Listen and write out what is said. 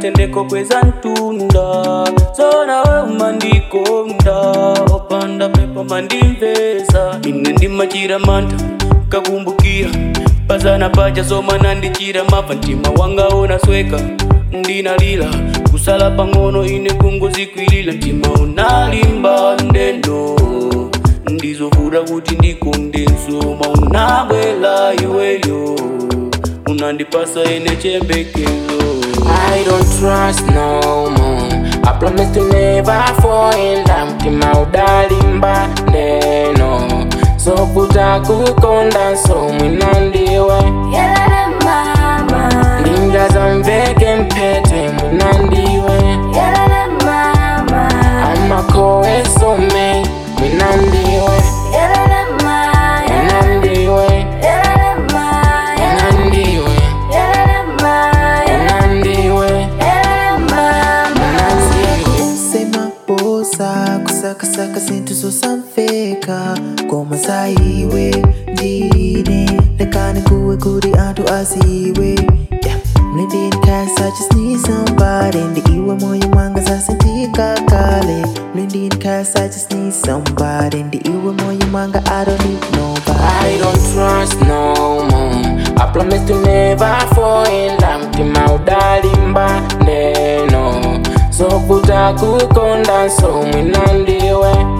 katendeko kweza ntunda zona we umandikonda opanda pepo mandimvesa ine ndimachira mantha kakumbukira pazana paja zoma nandichira mava mtima wanga unasweka ndinalira kusala pang'ono ine kungozikwilira mtima unalimba ndendo ndizovuta kuti ndikunde nsoma unabwela iweyo unandipasa ine chembekezo I don't trust no more. I promise to never fall in love. Mtima udalimba ndeno sokuta kukonda so mwina ndiwe Yelele mama, ndingaza mveke mpete mwina ndiwe yelele mama, amakowe some mwina ndiwe yelele ma, mwina ndiwe yelele ma, mwina ndiwe yelele ma, mwina ndiwe yelele mama. mwina ndiwe sema posa kusakasaka zintu zosamveka koma saiwe ndine lekani kuwe kuri antu aziwe yeah. mlindini cause I just need somebody ndi iwe moyo mwanga zasintika kale mlindini cause I just need somebody ndi iwe moyo mwanga I don't need nobody I don't trust no more. I promise to never fall in love. Mtima udalimba ndeno sokuta kukonda so mwina ndiwe